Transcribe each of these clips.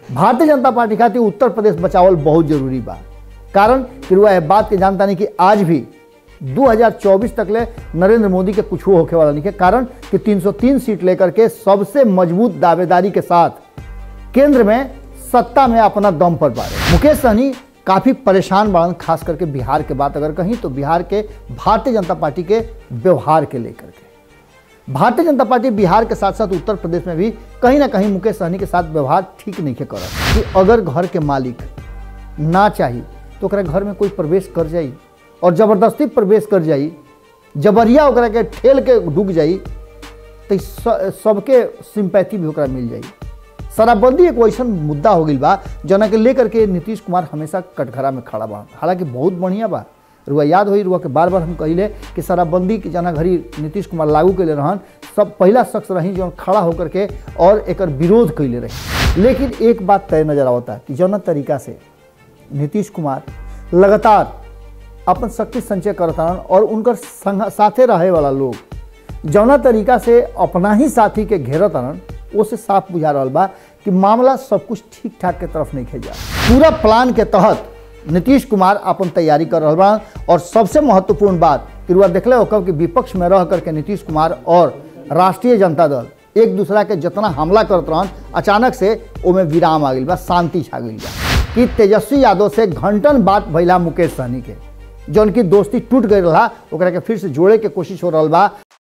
भारतीय जनता पार्टी खातिर उत्तर प्रदेश बचावल बहुत जरूरी बा कारण कि रुआ यह बात के जानता नहीं कि आज भी 2024 तक ले नरेंद्र मोदी के कुछ होके वाला नहीं है कारण कि 303 सीट लेकर के सबसे मजबूत दावेदारी के साथ केंद्र में सत्ता में अपना दम पर बारे मुकेश सहनी काफी परेशान बाड़न खास करके बिहार के बात अगर कहीं तो बिहार के भारतीय जनता पार्टी के व्यवहार के लेकर के भारतीय जनता पार्टी बिहार के साथ साथ उत्तर प्रदेश में भी कहीं ना कहीं मुकेश सहनी के साथ व्यवहार ठीक नहीं कर कि अगर घर के मालिक ना चाही तो ओकरा घर में कोई प्रवेश कर जाई और जबरदस्ती प्रवेश कर जाई जबरिया ओकरा के ठेल के डूब जाई तो ई स- सबके सिंपैथी भी ओकरा मिल जाई शराबबंदी एक वैसा मुद्दा हो गई बा जना के लेकर के नीतीश कुमार हमेशा कटघरा में खड़ा बा हालांकि बहुत बढ़िया बा रुआ याद होई रुआ के बार बार हम कहिले कि शराबबंदी के जना घड़ी नीतीश कुमार लागू कैले रहन सब पहला शख्स रही जो खड़ा होकर के और एकर विरोध कैले रही लेकिन एक बात तय नजर आवता कि जौना तरीका से नीतीश कुमार लगातार अपन शक्ति संचय करतान और उनकर संग साथे रहे वाला लोग जौना तरीका से अपना ही साथी के घेरतान वो से साफ बुझा रहा बा कि मामला सब कुछ ठीक ठाक के तरफ नहीं खेजा पूरा प्लान के तहत नीतीश कुमार अपन तैयारी कर रहा बा और सबसे महत्वपूर्ण बात कि रुआ देखले होकर कि विपक्ष में रह करके नीतीश कुमार और राष्ट्रीय जनता दल एक दूसरा के जितना हमला करत रहन अचानक से ओमे विराम आ गई बा शांति छा गई बा कि तेजस्वी यादव से घंटन बात भैला मुकेश सहनी के जौन की दोस्ती टूट गई रहा ओकरा के फिर से जोड़े के कोशिश हो रहा बा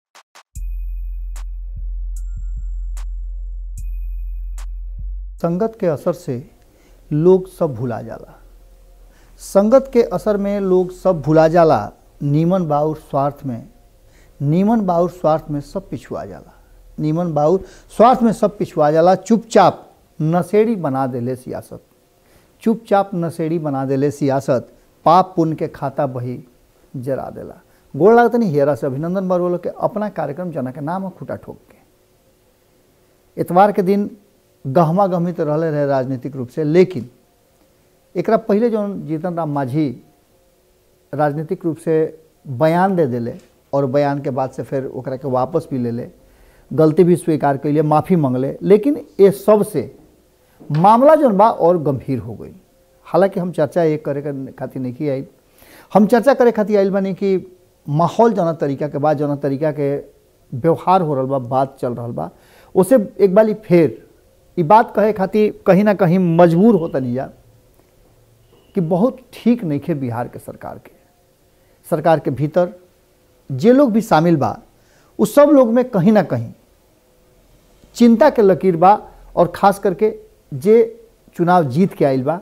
संगत के असर से लोग सब भुला जाला संगत के असर में लोग सब भुला जाला नीमन बाउर स्वार्थ में नीमन बाउर स्वार्थ में सब पिछुआ जाला नीमन बाउर स्वार्थ में सब पिछुआ जाला चुपचाप नशेड़ी बना देले सियासत चुपचाप नशेड़ी बना देले सियासत पाप पुण्य के खाता बही जरा देला गोड़ लागत नहीं हेरा से अभिनंदन बरवलो के अपना कार्यक्रम जना के नाम खुटा ठोक के इतवार के दिन गहमा गहमी तो रहले रहे राजनीतिक रूप से लेकिन एकरा पहले जो जीतन राम मांझी राजनीतिक रूप से बयान दे दिले और बयान के बाद से फिर ओकरा के वापस भी ले ले गलती भी स्वीकार कैले माफ़ी मंगले लेकिन ये सब से मामला जौन बा और गंभीर हो गई हालांकि हम चर्चा ये करे के खातिर नहीं आई हम चर्चा करे खातिर आइल बानी कि माहौल जौना तरीका के बाद जौना तरीका के व्यवहार हो रहा बा बात चल रहा बा उसे एक बारी फिर ई बात कहे खातिर कहीं ना कहीं मजबूर होता नहीं जा कि बहुत ठीक नहीं खे बिहार के सरकार के सरकार के भीतर जे लोग भी शामिल बा उस सब लोग में कहीं ना कहीं चिंता के लकीर बा और खास करके जे चुनाव जीत के आइल बा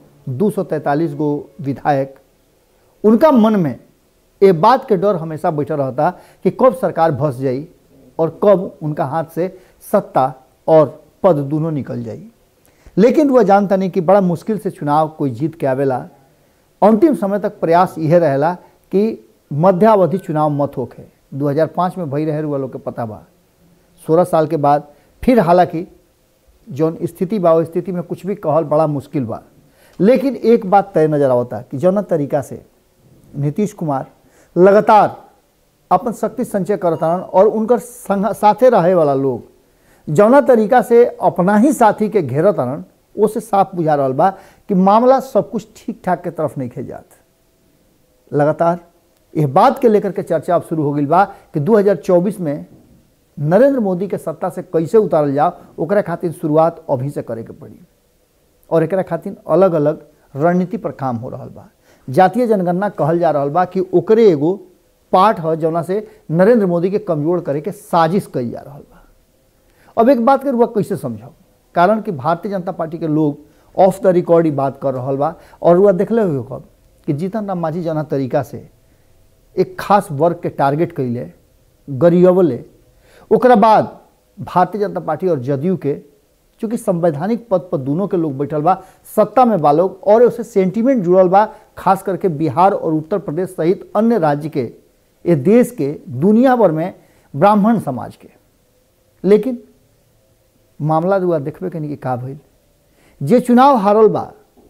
243 गो विधायक उनका मन में ये बात के डर हमेशा बैठा रहता कि कब सरकार भस जाई और कब उनका हाथ से सत्ता और पद दोनों निकल जाई लेकिन वह जानता नहीं कि बड़ा मुश्किल से चुनाव कोई जीत के आवेला अंतिम समय तक प्रयास यह रहेला कि मध्यावधि चुनाव मत होके 2005 में भई रहे हुआ लोग के पता बा 16 साल के बाद फिर हालांकि जौन स्थिति बा वो स्थिति में कुछ भी कहल बड़ा मुश्किल बा लेकिन एक बात तय नजर आवता कि जौना तरीका से नीतीश कुमार लगातार अपन शक्ति संचय करतान और उनकर संग साथे रहे वाला लोग जौना तरीका से अपना ही साथी के घेरतान वो से साफ बुझा रहा बा कि मामला सब कुछ ठीक ठाक के तरफ नहीं खेजात लगातार यह बात के लेकर के चर्चा अब शुरू हो गई बा कि 2024 में नरेंद्र मोदी के सत्ता से कैसे उतारल जाओ ओकरा खातिर शुरुआत अभी से करे के पड़ी और एकरा खातिर अलग अलग रणनीति पर काम हो रहा बा जातीय जनगणना कहल जा रहा बा कि ओकरे एगो पार्ट है जौना से नरेंद्र मोदी के कमजोर करे के साजिश कई जा रहा बा अब एक बात के रुआ कैसे समझाओ कारण कि भारतीय जनता पार्टी के लोग ऑफ द रिकॉर्ड ही बात कर रहा बा और रुआ देखले हुए कब कि जीतन राम मांझी जना तरीका से एक खास वर्ग के टारगेट कैले गरीबले ओकरा बाद भारतीय जनता पार्टी और जदयू के चूंकि संवैधानिक पद पर दोनों के लोग बैठल बा सत्ता में बा लोग और उसे सेंटीमेंट जुड़ल बा खास करके बिहार और उत्तर प्रदेश सहित अन्य राज्य के ये देश के दुनिया भर में ब्राह्मण समाज के लेकिन मामला दुआ देखबे कनी कि का भइल जे चुनाव हारल बा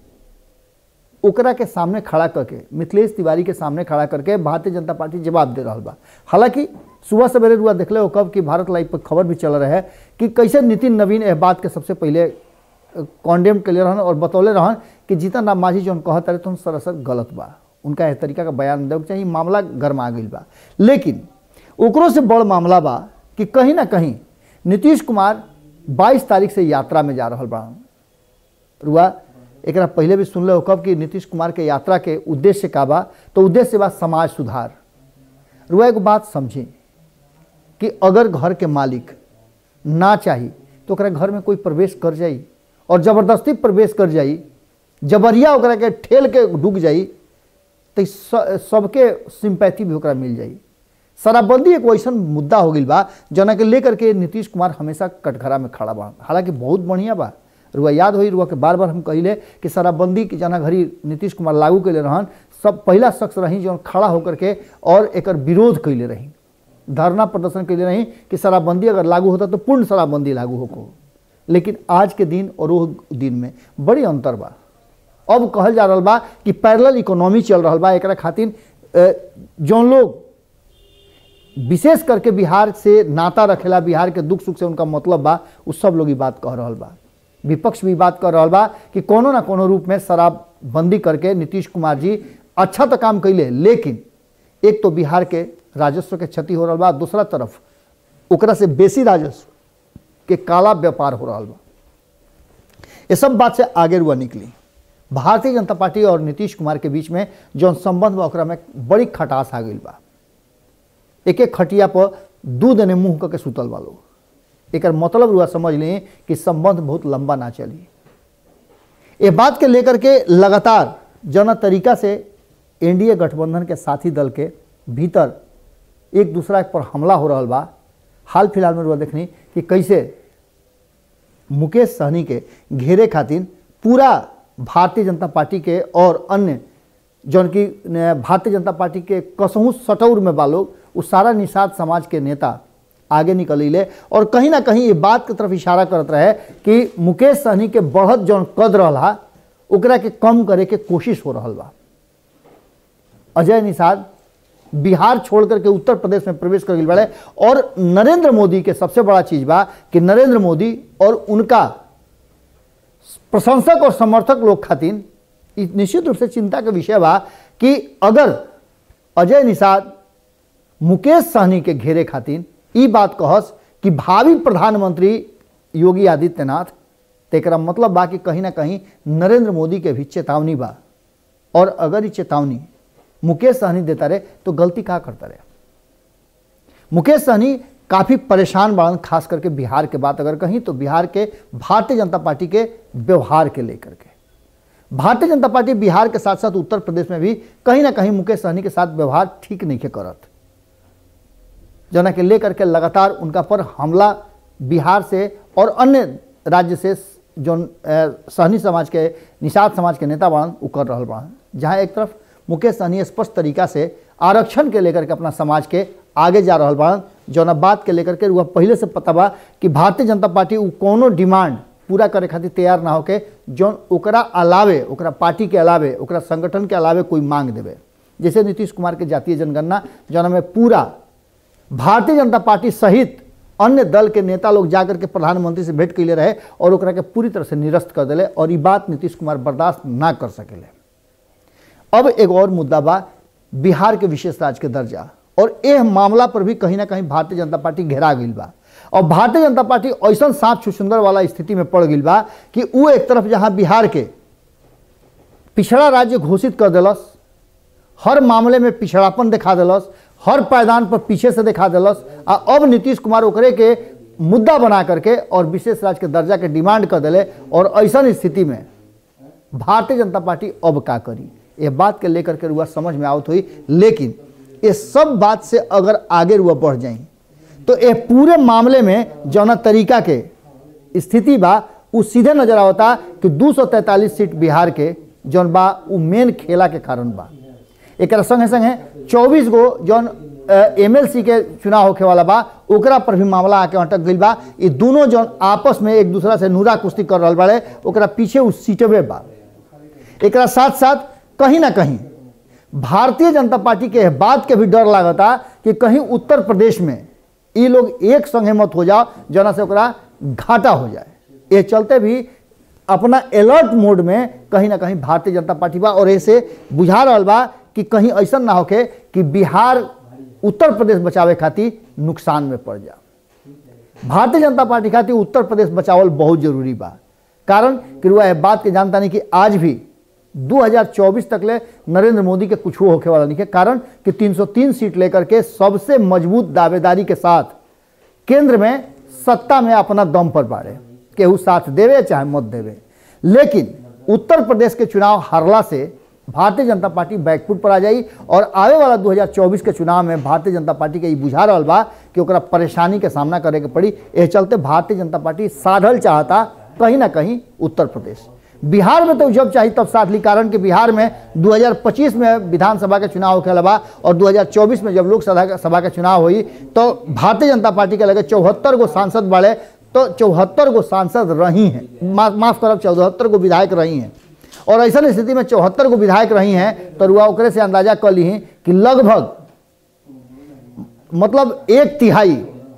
ओकरा के सामने खड़ा करके मिथिलेश तिवारी के सामने खड़ा करके भारतीय जनता पार्टी जवाब दे रहा बा हालांकि सुबह सवेरे रुआ देखले हो कब कि भारत लाइव पर खबर भी चल रहा है कि कैसे नितिन नवीन एह बात के सबसे पहले कॉन्डेम के लिए रहन और बतौले रहन कि जीतन राम मांझी जौन कहत रहे तो सरासर गलत बा उनका एह तरीका का बयान देवे के चाहिए मामला गरमा गई बा लेकिन ओकरो से बड़ मामला बा कि कहीं ना कहीं नीतीश कुमार 22 तारीख से यात्रा में जा रहा बा रुआ एक पहले भी सुनले हो कब कि नीतीश कुमार के यात्रा के उद्देश्य का बा तो उद्देश्य बा समाज सुधार रुआ एगो बात समझी कि अगर घर के मालिक ना चाही तो ओकरा घर में कोई प्रवेश कर जाई और जबरदस्ती प्रवेश कर जाई जबरिया ओकरा के ठेल के डूब जाई तो स- सबके सिंपैथी भी ओकरा मिल जाई शराबबंदी एक वैसन मुद्दा हो गई बा जना के लेकर के नीतीश कुमार हमेशा कटघरा में खड़ा बा हालांकि बहुत बढ़िया बा रुआ याद होई रुआ के बार बार हम कहिले कि शराबबंदी के जना घड़ी नीतीश कुमार लागू कैले रहन सब पहला शख्स रही जो खड़ा होकर के और एकर विरोध कैले रही धरना प्रदर्शन कैले रही कि शराबबंदी अगर लागू होता तो पूर्ण शराबबंदी लागू होको लेकिन आज के दिन और वो दिन में बड़ी अंतर बा अब कहल जा रहा बा कि पैरेलल इकोनॉमी चल रहा बा एकरा खातिर अ, जौन लोग विशेष करके बिहार से नाता रखेला बिहार के दुख सुख से उनका मतलब बा उ सब लोग ई बात कह रहा बा विपक्ष भी बात कर रहा बा कि कोनो ना कोनो रूप में शराबबंदी करके नीतीश कुमार जी अच्छा तो काम कैले लेकिन एक तो बिहार के राजस्व के क्षति हो रहा बा दूसरा तरफ ओकरा से बेसी राजस्व के काला व्यापार हो रहा बा ये सब बात से आगे रुआ निकली भारतीय जनता पार्टी और नीतीश कुमार के बीच में जौन संबंध बा ओकरा में बड़ी खटास आ गई बा एक एक खटिया पर दूध ने मुंह करके सुतल बा लोग एक मतलब रुआ समझ ली कि संबंध बहुत लंबा ना चली ये बात के लेकर के लगातार जना तरीका से एनडीए गठबंधन के साथी दल के भीतर एक दूसरा पर हमला हो रहा बा हाल फिलहाल में रुआ देखनी कि कैसे मुकेश सहनी के घेरे खातिर पूरा भारतीय जनता पार्टी के और अन्य जौन की न, भारतीय जनता पार्टी के कसहूँ सटौर में बा लोग उ सारा निषाद समाज के नेता आगे निकलिले और कहीं ना कहीं ये बात की तरफ इशारा करत रहे कि मुकेश सहनी के बढ़त जौन कद रहा ओकरा के कम करे के कोशिश हो रहा बा अजय निषाद बिहार छोड़ करके उत्तर प्रदेश में प्रवेश कर गई बड़े और नरेंद्र मोदी के सबसे बड़ा चीज बा कि नरेंद्र मोदी और उनका प्रशंसक और समर्थक लोग खातिर ई निश्चित रूप से चिंता के विषय बा कि अगर अजय निषाद मुकेश सहनी के घेरे खातिर ई बात कहस कि भावी प्रधानमंत्री योगी आदित्यनाथ तेकरा मतलब बा कि कहीं ना कहीं नरेंद्र मोदी के भी चेतावनी बा और अगर ये चेतावनी मुकेश सहनी देता रहे तो गलती का करता रहे मुकेश सहनी काफ़ी परेशान बाड़न खास करके बिहार के बात अगर कहीं तो बिहार के भारतीय जनता पार्टी के व्यवहार के लेकर के भारतीय जनता पार्टी बिहार के साथ साथ उत्तर प्रदेश में भी कहीं ना कहीं मुकेश सहनी के साथ व्यवहार ठीक नहीं के करत जना के लेकर के लगातार उनका पर हमला बिहार से और अन्य राज्य से जो सहनी समाज के निषाद समाज के नेता बाड़न उ कर रहा बाड़न जहाँ एक तरफ मुकेश सहनी स्पष्ट तरीका से आरक्षण के लेकर के अपना समाज के आगे जा रहा बाड़न जौना बात के लेकर के वह पहले से पता बा कि भारतीय जनता पार्टी उ कोनो डिमांड पूरा करे खातिर तैयार ना होके जौन ओकरा अलावे ओकरा पार्टी के अलावे ओकरा संगठन के अलावे कोई मांग देवे जैसे नीतीश कुमार के जातीय जनगणना जौना में पूरा भारतीय जनता पार्टी सहित अन्य दल के नेता लोग जाकर के प्रधानमंत्री से भेंट कैले रहे और ओकरा के पूरी तरह से निरस्त कर दिले और ये बात नीतीश कुमार बर्दाश्त ना कर सकेले अब एक और मुद्दा बा बिहार के विशेष राज्य के दर्जा और यह मामला पर भी कहीं ना कहीं भारतीय जनता पार्टी घेरा गई बा और भारतीय जनता पार्टी ऐसा सांप छुछुंदर वाला स्थिति में पड़ गई बा कि वो एक तरफ जहां बिहार के पिछड़ा राज्य घोषित कर दिलस हर मामले में पिछड़ापन दिखा दिलस हर पायदान पर पीछे से दिखा दिलस आ अब नीतीश कुमार ओकरे के मुद्दा बना करके और विशेष राज्य के दर्जा के डिमांड कर दिले और ऐसा स्थिति में भारतीय जनता पार्टी अब का करी ये बात के लेकर के रुआ समझ में आवत हुई लेकिन ये सब बात से अगर आगे रुआ बढ़ जाई तो ये पूरे मामले में जौना तरीका के स्थिति बा उ सीधे नजर आवता कि 243 सीट बिहार के जौन बा उ मेन खेला के कारण बा एक संगे संगे 24 गो जौन एमएलसी के चुनाव होखे वाला बा ओकरा पर भी मामला आके अटक गई बा ये दोनों जौन आपस में एक दूसरा से नूरा कुश्ती कर रहा बाड़े ओकरा पीछे उ सीटवे बा एक साथ साथ कहीं ना कहीं भारतीय जनता पार्टी के बात के भी डर लागता कि कहीं उत्तर प्रदेश में ये लोग एक संगे मत हो जाओ जना से ओकरा घाटा हो जाए ये चलते भी अपना अलर्ट मोड में कहीं ना कहीं भारतीय जनता पार्टी बा और ऐसे बुझा रहा बा कि कहीं ऐसा ना होके कि बिहार उत्तर प्रदेश बचावे खातिर नुकसान में पड़ जा भारतीय जनता पार्टी खातिर उत्तर प्रदेश बचावल बहुत जरूरी बा कारण कि रुआ यह बात के जानता नहीं कि आज भी 2024 तक ले नरेंद्र मोदी के कुछ होके वाला नहीं है कारण कि 303 सीट लेकर के सबसे मजबूत दावेदारी के साथ केंद्र में सत्ता में अपना दम पर बाड़े केहू साथ देवे चाहे मत देवे लेकिन उत्तर प्रदेश के चुनाव हारला से भारतीय जनता पार्टी बैकफुट पर आ जाई और आवे वाला 2024 के चुनाव में भारतीय जनता पार्टी के ई बुझा रहा बा कि ओकरा परेशानी के सामना करे के पड़ी एह चलते भारतीय जनता पार्टी साधल चाहता कहीं ना कहीं उत्तर प्रदेश बिहार में तो जब चाहिए तब साथ ली कारण कि बिहार में 2025 में विधानसभा के चुनाव होखे बा और 2024 में जब लोकसभा सभा के चुनाव हुई तो भारतीय जनता पार्टी के लगे चौहत्तर गो सांसद बढ़े तो चौहत्तर गो सांसद रही हैं मा, माफ करब चौहत्तर गो विधायक रही हैं और ऐसा स्थिति में चौहत्तर गो विधायक रही हैं तो रुआ ओकरे से अंदाजा कर ली कि लगभग मतलब एक तिहाई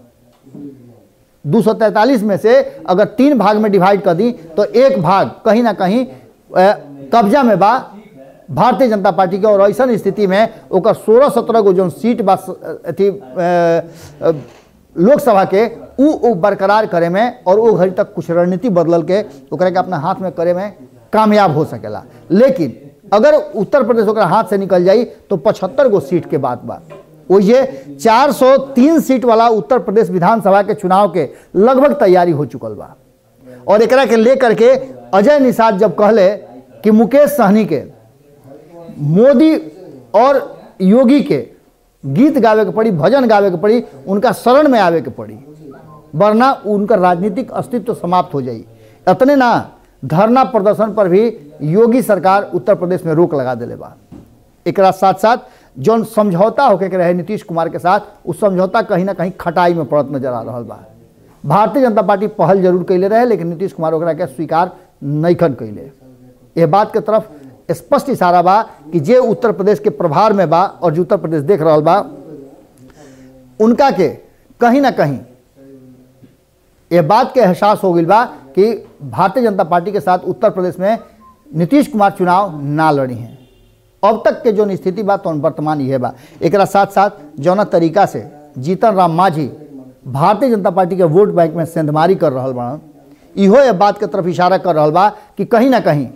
243 में से अगर तीन भाग में डिवाइड कर दी तो एक भाग कहीं ना कहीं अ, कब्जा में बा भारतीय जनता पार्टी के और ऐसा स्थिति में ओकर सोलह सत्रह गो जो सीट बा स- अथी अ, अ, लोकसभा के उ उ बरकरार करे में और वो घड़ी तक कुछ रणनीति बदलल के ओकरा के अपना हाथ में करे में कामयाब हो सकेला लेकिन अगर उत्तर प्रदेश ओकरा हाथ से निकल जाई तो पचहत्तर गो सीट के बात बा वो ये 403 सीट वाला उत्तर प्रदेश विधानसभा के चुनाव के लगभग तैयारी हो चुकल बा और एकरा के लेकर के अजय निषाद जब कहले कि मुकेश सहनी के मोदी और योगी के गीत गावे के पड़ी भजन गावे के पड़ी उनका शरण में आवे के पड़ी वरना उनका राजनीतिक अस्तित्व समाप्त हो जाई इतने ना धरना प्रदर्शन पर भी योगी सरकार उत्तर प्रदेश में रोक लगा दिले बा एकरा साथ साथ जौन समझौता होके के रहे नीतीश कुमार के साथ उस समझौता कहीं ना कहीं खटाई में पड़त नजर आ रहा बा भारतीय जनता पार्टी पहल जरूर कैले रहे लेकिन नीतीश कुमार ओकरा के स्वीकार नैखन कैले यह बात के तरफ स्पष्ट इशारा बा कि जे उत्तर प्रदेश के प्रभार में बा और जो उत्तर प्रदेश देख रहा बा उनका के कहीं ना कहीं यह बात के एहसास हो गई बा कि भारतीय जनता पार्टी के साथ उत्तर प्रदेश में नीतीश कुमार चुनाव ना लड़ी हैं अब तक के जो स्थिति बा तो वर्तमान ये बा एकरा साथ साथ जौना तरीका से जीतन राम मांझी भारतीय जनता पार्टी के वोट बैंक में सेंधमारी कर रहा बा इहो ये बात के तरफ इशारा कर रहा बा कि कहीं ना कहीं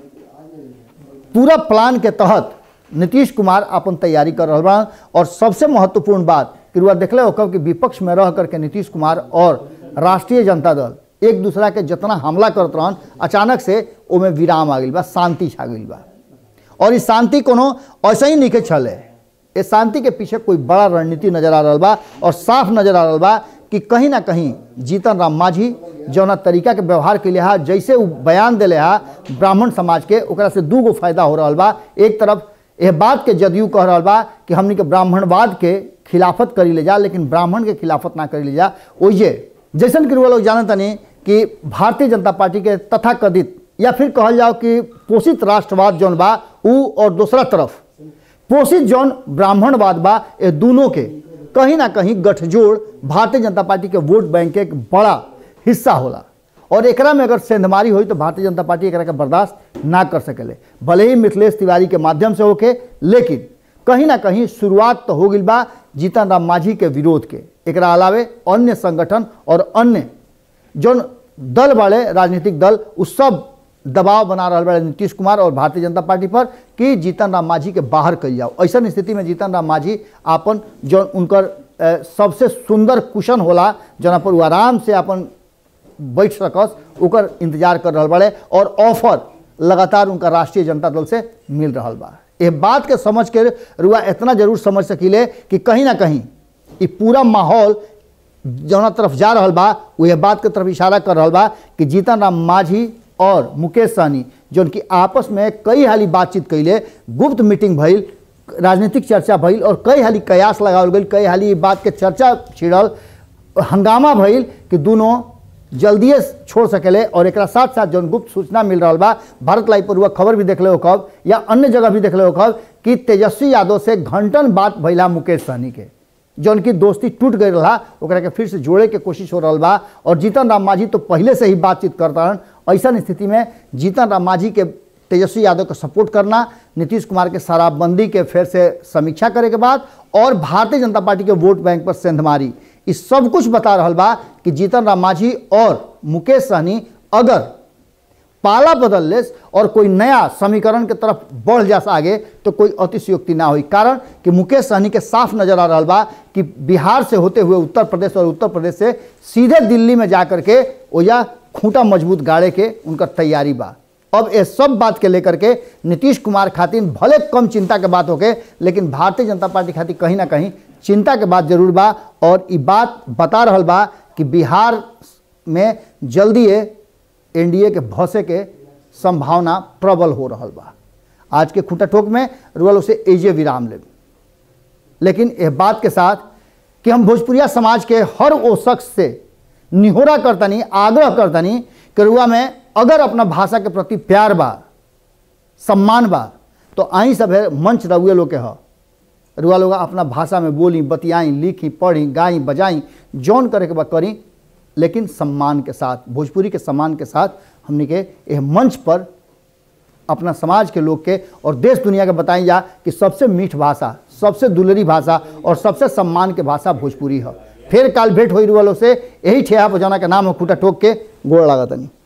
पूरा प्लान के तहत नीतीश कुमार अपन तैयारी कर रहा बा और सबसे महत्वपूर्ण बात कि रुआ देखले हो कब कि विपक्ष में रह करके नीतीश कुमार और राष्ट्रीय जनता दल एक दूसरा के जितना हमला करत रहन अचानक से ओमे विराम आ गई बा शांति छा गई बा और इस शांति कोनो ऐसे ही नहीं के छले इस शांति के पीछे कोई बड़ा रणनीति नजर आ रहा बा और साफ नजर आ रहा बा कि कहीं ना कहीं जीतन राम मांझी जौना तरीका के व्यवहार के लिए हा जैसे वो बयान दिले हा ब्राह्मण समाज के ओकरा से दू गो फायदा हो रहा बा एक तरफ यह बात के जदयू कह रहा बा कि हमनी के ब्राह्मणवाद के खिलाफत करी ले जा लेकिन ब्राह्मण के खिलाफत ना करी ले जा ओइजे जैसन कि रुआ लोग जानता नहीं कि भारतीय जनता पार्टी के तथाकथित या फिर कहल जाओ कि पोषित राष्ट्रवाद जौन बा उ और दूसरा तरफ पोषित जौन ब्राह्मणवाद बा ये दोनों के कहीं ना कहीं गठजोड़ भारतीय जनता पार्टी के वोट बैंक के एक बड़ा हिस्सा होला और एकरा में अगर सेंधमारी हुई तो भारतीय जनता पार्टी एकरा के बर्दाश्त ना कर सकेले भले ही मिथिलेश तिवारी के माध्यम से होके लेकिन कहीं ना कहीं शुरुआत तो हो गई बा जीतन राम मांझी के विरोध के एकरा अलावे अन्य संगठन और अन्य जौन दल वाले राजनीतिक दल उ सब दबाव बना रहा बड़े नीतीश कुमार और भारतीय जनता पार्टी पर कि जीतन राम मांझी के बाहर कल जाओ ऐसा स्थिति में जीतन राम मांझी आपन जौन उनकर अ, सबसे सुंदर कुशन होला जना पर वो आराम से अपन बैठ सकस ओकर इंतजार कर रहा बड़े और ऑफर लगातार उनका राष्ट्रीय जनता दल से मिल रहा बा ये बात के समझ के रुआ इतना जरूर समझ सकीले कि कहीं ना कहीं ये पूरा माहौल जौना तरफ जा रहा बा वो यह बात के तरफ इशारा कर रहा बा कि जीतन राम मांझी और मुकेश सहनी जो उनकी आपस में कई हाली बातचीत कैले गुप्त मीटिंग भइल राजनीतिक चर्चा भइल और कई हाली कयास लगावल गई कई हाली ई बात के चर्चा छिड़ल हंगामा भइल कि दोनों जल्दिए छोड़ सकेले और एक साथ साथ जौन गुप्त सूचना मिल रहा बा भारत लाइव पर हुआ खबर भी देख ले हो कब या अन्य जगह भी देख ले हो कब कि तेजस्वी यादव से घंटन बात भैला मुकेश सहनी के जौन की दोस्ती टूट गई रहा ओकरा के फिर से जोड़े के कोशिश हो रहा बा और जीतन राम मांझी तो पहले से ही बातचीत करता रहन ऐसा स्थिति में जीतन राम मांझी के तेजस्वी यादव को सपोर्ट करना नीतीश कुमार के शराबबंदी के फिर से समीक्षा करे के बाद और भारतीय जनता पार्टी के वोट बैंक पर सेंधमारी इस सब कुछ बता रहा बा कि जीतन राम मांझी और मुकेश सहनी अगर पाला बदल लेस और कोई नया समीकरण के तरफ बढ़ जास आगे तो कोई अतिशयोक्ति ना हुई कारण कि मुकेश सहनी के साफ नजर आ रहा बा कि बिहार से होते हुए उत्तर प्रदेश और उत्तर प्रदेश से सीधे दिल्ली में जा करके ओया खूंटा मजबूत गाड़े के उनकर तैयारी बा अब ये सब बात के लेकर के नीतीश कुमार खातिर भले कम चिंता के बात होके लेकिन भारतीय जनता पार्टी खातिर कहीं ना कहीं चिंता के बात जरूर बा और ये बात बता रहल बा कि बिहार में जल्दी एनडीए के भौसे के संभावना प्रबल हो रहा बा आज के खूंटा ठोक में रुअल उसे एजे विराम ले लेकिन यह बात के साथ कि हम भोजपुरिया समाज के हर वो शख्स से निहोरा करतनी आग्रह करतनी कि रुआ में अगर अपना भाषा के प्रति प्यार बा सम्मान बा तो आई सब है मंच रउए लोग के ह रुआ लोग अपना भाषा में बोली बतियाई लिखी पढ़ी गाई बजाई जौन करे के बा करी लेकिन सम्मान के साथ भोजपुरी के सम्मान के साथ हमने के यह मंच पर अपना समाज के लोग के और देश दुनिया के बताई जा कि सबसे मीठ भाषा सबसे दुलरी भाषा और सबसे सम्मान के भाषा भोजपुरी है फिर काल भेंट हो वालों से यही ठेहा बजाना के नाम है खूटा ठोक के गोड़ लागतनी